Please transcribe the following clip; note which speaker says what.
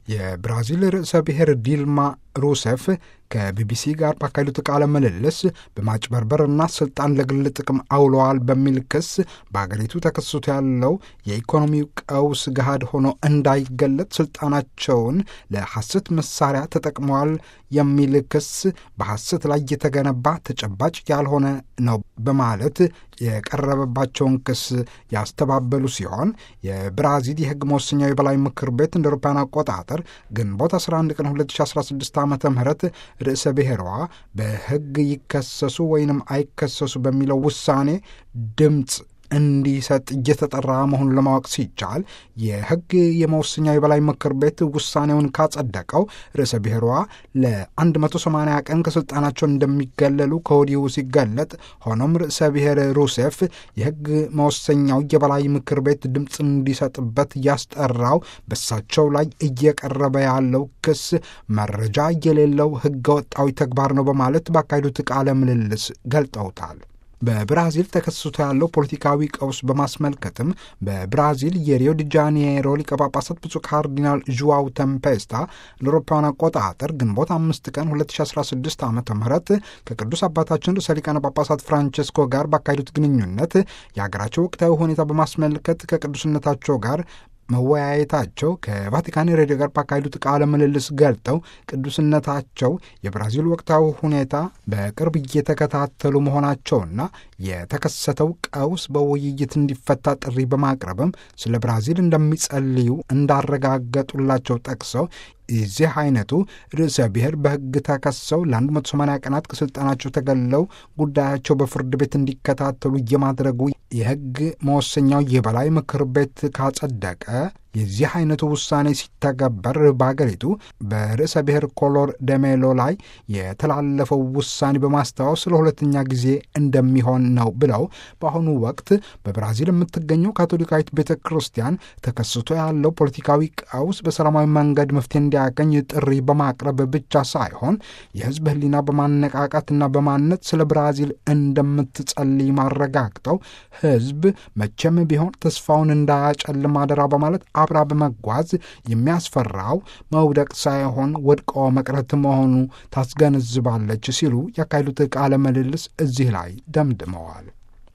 Speaker 1: የብራዚል ርዕሰ ብሔር ዲልማ ሩሴፍ ከቢቢሲ ጋር ባካሄዱት ቃለ ምልልስ በማጭበርበርና ስልጣን ለግል ጥቅም አውለዋል በሚል ክስ በአገሪቱ ተከስቶ ያለው የኢኮኖሚው ቀውስ ገሃድ ሆኖ እንዳይገለጥ ስልጣናቸውን ለሐሰት መሳሪያ ተጠቅመዋል የሚል ክስ በሐሰት ላይ የተገነባ ተጨባጭ ያልሆነ ነው በማለት የቀረበባቸውን ክስ ያስተባበሉ ሲሆን የብራዚል የሕግ መወሰኛው የበላይ ምክር ቤት እንደ አውሮፓውያን አቆጣጠር ግንቦት 11 ቀን 2016 ዓ ም ርዕሰ ብሔሯ በሕግ ይከሰሱ ወይንም አይከሰሱ በሚለው ውሳኔ ድምፅ እንዲሰጥ እየተጠራ መሆኑን ለማወቅ ሲቻል የሕግ የመወሰኛው የበላይ ምክር ቤት ውሳኔውን ካጸደቀው ርዕሰ ብሔሯ ለ180 ቀን ከስልጣናቸው እንደሚገለሉ ከወዲሁ ሲገለጥ፣ ሆኖም ርዕሰ ብሔር ሩሴፍ የሕግ መወሰኛው የበላይ ምክር ቤት ድምፅ እንዲሰጥበት ያስጠራው በሳቸው ላይ እየቀረበ ያለው ክስ መረጃ የሌለው ሕገ ወጣዊ ተግባር ነው በማለት ባካሄዱት ቃለ ምልልስ ገልጠውታል። በብራዚል ተከስቶ ያለው ፖለቲካዊ ቀውስ በማስመልከትም በብራዚል የሪዮ ዲ ጃኔሮ ሊቀ ጳጳሳት ብፁዕ ካርዲናል ዡዋው ተምፔስታ ለአውሮፓውያን አቆጣጠር ግንቦት አምስት ቀን 2016 ዓ ም ከቅዱስ አባታችን ርዕሰ ሊቃነ ጳጳሳት ፍራንቼስኮ ጋር ባካሄዱት ግንኙነት የሀገራቸው ወቅታዊ ሁኔታ በማስመልከት ከቅዱስነታቸው ጋር መወያየታቸው ከቫቲካን ሬዲዮ ጋር ባካሄዱት ቃለ ምልልስ ገልጠው ቅዱስነታቸው የብራዚል ወቅታዊ ሁኔታ በቅርብ እየተከታተሉ መሆናቸውና የተከሰተው ቀውስ በውይይት እንዲፈታ ጥሪ በማቅረብም ስለ ብራዚል እንደሚጸልዩ እንዳረጋገጡላቸው ጠቅሰው የዚህ አይነቱ ርዕሰ ብሔር በሕግ ተከሰው ለ180 ቀናት ከስልጣናቸው ተገለው ጉዳያቸው በፍርድ ቤት እንዲከታተሉ የማድረጉ የሕግ መወሰኛው የበላይ ምክር ቤት ካጸደቀ የዚህ አይነቱ ውሳኔ ሲተገበር በአገሪቱ በርዕሰ ብሔር ኮሎር ደሜሎ ላይ የተላለፈው ውሳኔ በማስታወስ ለሁለተኛ ጊዜ እንደሚሆን ነው ብለው በአሁኑ ወቅት በብራዚል የምትገኘው ካቶሊካዊት ቤተ ክርስቲያን ተከስቶ ያለው ፖለቲካዊ ቀውስ በሰላማዊ መንገድ መፍትሄ እንዲያገኝ ጥሪ በማቅረብ ብቻ ሳይሆን የሕዝብ ሕሊና በማነቃቃትና በማነት ስለ ብራዚል እንደምትጸልይ ማረጋግጠው ሕዝብ መቼም ቢሆን ተስፋውን እንዳያጨልም አደራ በማለት አብራ በመጓዝ የሚያስፈራው መውደቅ ሳይሆን ወድቆ መቅረት መሆኑ ታስገነዝባለች ሲሉ ያካሄዱት ቃለ ምልልስ እዚህ ላይ ደምድመዋል።